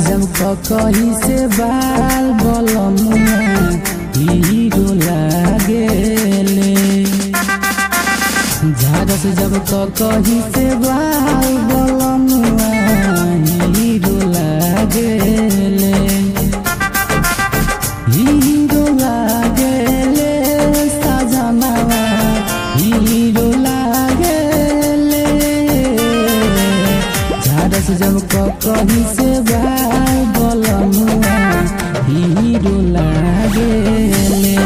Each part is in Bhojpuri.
जब कही से बाल बलमुआ हीरो लागेले झारस जब कही से बाल बलमुआ हीरो लागेले हीरो लागेले सजनवा हीरो लागेले झारस जब कही से बाल बलमुआ हीरो लागेले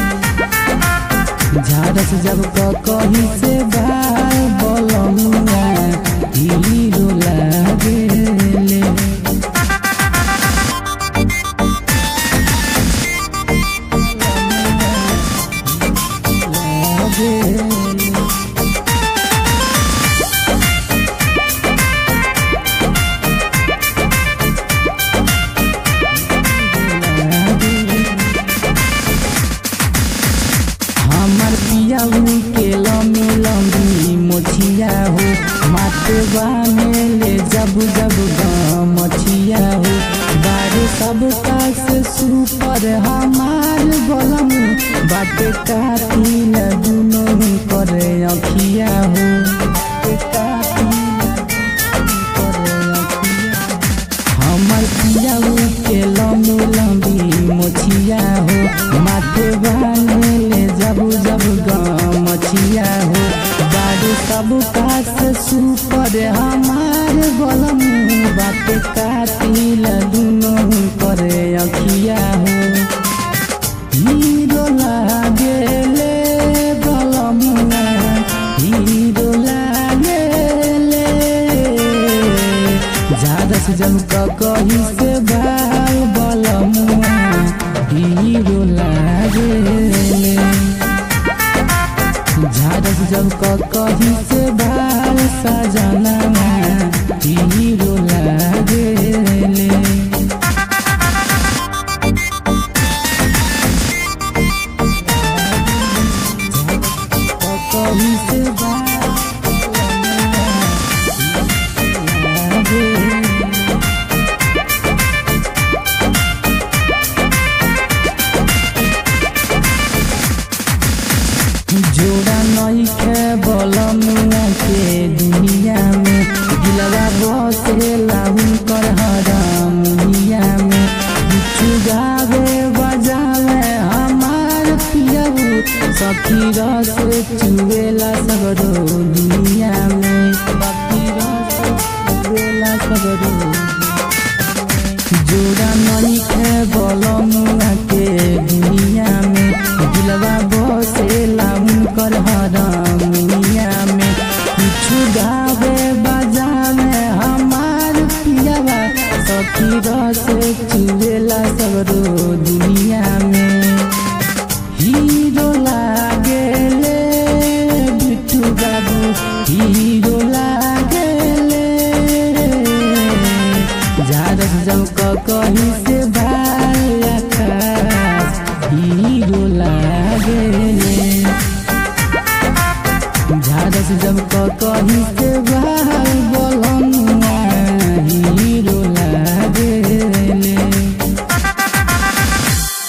झारस जब कही से बाल बलमुआ हीरो लागेले लागेले हमर पियाऊ के लमी लम्बी मोछिया हो मातवा में ले जब जब मछिया हो बारे सब कास सुपर हमार बलम बाटे काटी न दुनो करे अखिया हो बाटे काटी न करे अखिया हमर पियाऊ के लम्बी लम्बी मोछिया हो माथे बांधले जब जब मछिया हो बारू सब कास सुपर हमार बलम बात काटिल दुनो करे अखिया हो हीरो लागेले बलमुआ हीरो लागेले झारस जब कही से बाल बलमुआ हीरो लागेले झारस जब कही से बाल सजनवा हीरो लागेले कही से बाल लागेले जोड़ा नहीं खे बलमुआ के दुनिया में दिलवा बसे लाउन कर हरामुनिया में बिच्छू गावे बजावे हमार पियबू सखी रस चुवेला सगरो दुनिया में सखी रस चुवेला सगरो जोड़ा नहीं खे बलमुआ के दुनिया में दिलवा बसे लाउन कर हरामुनिया में कुछ गावे बजावे हमार पियावा सखी रस चुवेला सगरो दुनिया में हीरो लागेले बिट्टू बाबू हीरो लागेले झारस जब कही से भाल आकाश हीरो लागेले झारस जब कही से भाल बोल